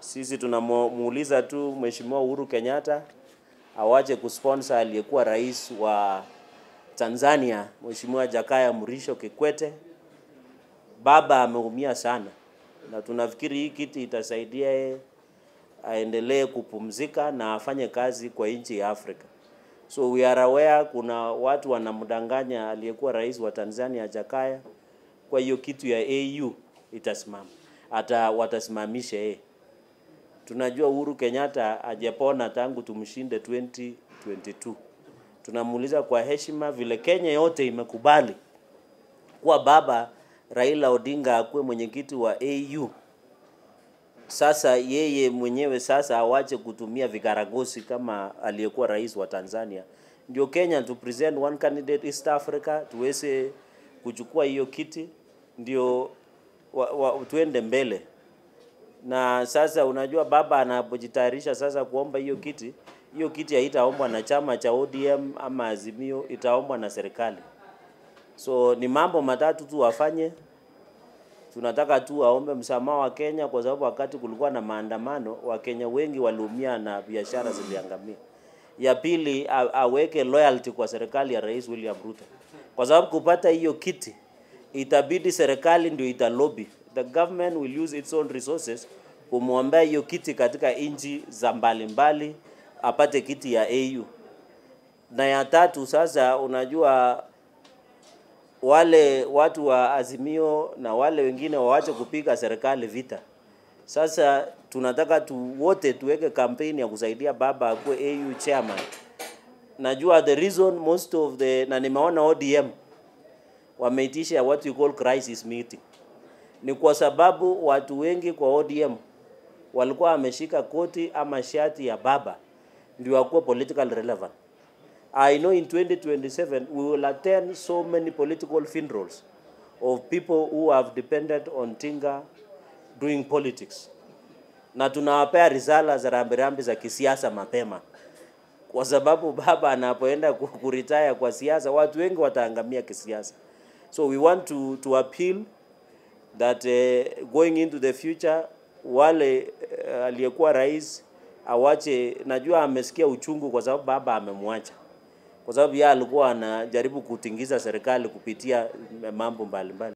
Sisi tunamuuliza tu Mheshimiwa Uhuru Kenyatta awache kusponsor aliyekuwa rais wa Tanzania Mheshimiwa Jakaya Mrisho Kikwete. Baba ameumia sana, na tunafikiri hii kiti itasaidia yeye aendelee kupumzika na afanye kazi kwa nchi ya Afrika. So we are aware kuna watu wanamdanganya aliyekuwa rais wa Tanzania Jakaya, kwa hiyo kitu ya AU itasimama, hata watasimamisha yeye. Tunajua Uhuru Kenyatta hajapona tangu tumshinde 2022. Tunamuuliza kwa heshima, vile Kenya yote imekubali kuwa baba Raila Odinga akuwe mwenyekiti wa AU, sasa yeye mwenyewe sasa awache kutumia vikaragosi kama aliyekuwa rais wa Tanzania. Ndio Kenya to present one candidate East Africa, tuweze kuchukua hiyo kiti, ndio wa, wa, tuende mbele. Na sasa unajua baba anapojitayarisha sasa kuomba hiyo kiti, hiyo kiti haitaombwa na chama cha ODM ama Azimio, itaombwa na serikali. So ni mambo matatu tu wafanye. Tunataka tu aombe msamaha wa Kenya kwa sababu wakati kulikuwa na maandamano Wakenya wengi waliumia na biashara ziliangamia. Ya pili a, aweke loyalty kwa serikali ya Rais William Ruto, kwa sababu kupata hiyo kiti itabidi serikali ndio italobby. The government will use its own resources kumwombea hiyo kiti katika nchi za mbalimbali apate kiti ya AU. Na ya tatu sasa, unajua wale watu wa Azimio na wale wengine waache kupiga serikali vita. Sasa tunataka tu wote tuweke kampeni ya kusaidia baba akuwe AU chairman. Najua the reason most of the na nimeona ODM wameitisha what we call crisis meeting, ni kwa sababu watu wengi kwa ODM walikuwa wameshika koti ama shati ya baba ndio akuwe political relevant. I know in 2027 we will attend so many political funerals of people who have depended on Tinga doing politics, na tunawapea risala za rambirambi za kisiasa mapema, kwa sababu baba anapoenda ku- kuretire kwa siasa, watu wengi wataangamia kisiasa. So we want to, to appeal that uh, going into the future wale uh, aliyekuwa rais awache, najua amesikia uchungu kwa sababu baba amemwacha kwa sababu yeye alikuwa anajaribu kutingiza serikali kupitia mambo mbalimbali.